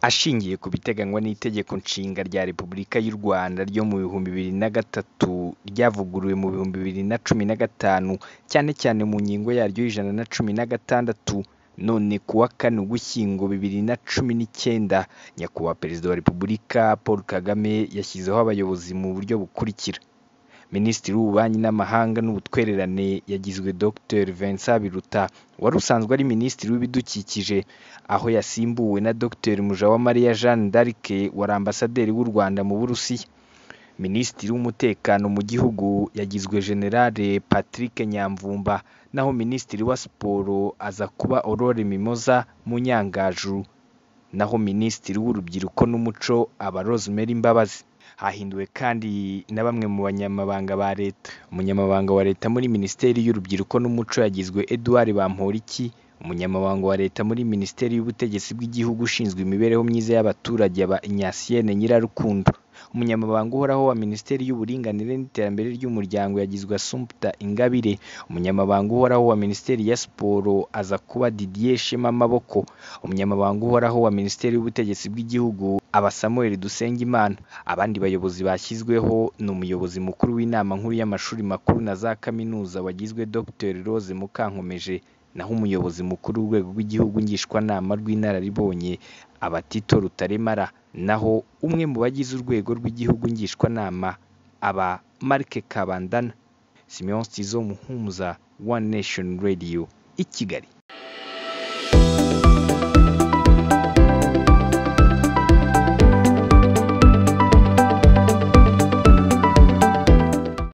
ashingiye ku biteganywa n'Itegeko Nshinga rya Repubulika y'u Rwanda ryo mu bihumbi bibiri na gatatu, ryavuguruwe mu bihumbi bibiri na cumi na gatanu, cyane cyane mu ngingo yaryo y'ijana na cumi na gatandatu, none ku wa kane Ugushyingo bibiri na cumi n'icyenda, Nyakubahwa Perezida wa Repubulika Paul Kagame yashyizeho abayobozi mu buryo bukurikira: Minisitiri w'Ububanyi n'Amahanga n'Ubutwererane yagizwe Dr Vincent Biruta, wari usanzwe ari Minisitiri w'Ibidukikije, aho yasimbuwe na Dr Mujawamariya Jeanne d'Arc, wari Ambasaderi w'u Rwanda mu Burusiya. Minisitiri w'Umutekano mu gihugu yagizwe Generale Patrick Nyamvumba, naho Minisitiri wa Siporo aza kuba Aurore Mimoza Munyangaju, naho Minisitiri w'Urubyiruko n'Umuco aba Rosemary Mbabazi. Hahinduwe kandi na bamwe mu banyamabanga ba Leta. Umunyamabanga wa Leta muri Minisiteri y'Urubyiruko n'Umuco yagizwe Edouard Bamporiki, Umunyamabanga wa Leta muri Minisiteri y'Ubutegetsi bw'Igihugu ushinzwe imibereho myiza y'abaturage aba Ignacienne Nyirarukundo. Umunyamabanga uhoraho wa Minisiteri y'Uburinganire n'Iterambere ry'Umuryango yagizwe Assumpta Ingabire. Umunyamabanga uhoraho wa Minisiteri ya Siporo aza kuba Didier Shema Maboko. Umunyamabanga uhoraho wa Minisiteri y'Ubutegetsi bw'Igihugu aba Samuel Dusengimana. Abandi bayobozi bashyizweho ni Umuyobozi Mukuru w'Inama Nkuru y'Amashuri Makuru na za Kaminuza wagizwe Dr Rose Mukankomeje, naho Umuyobozi Mukuru w'Urwego rw'Igihugu Ngishwanama rw'Inararibonye aba Tito Rutaremara, naho umwe mu bagize Urwego rw'Igihugu Ngishwanama aba Marc Kabandana. Simeon Nzizo Muhumuza, One Nation Radio i Kigali.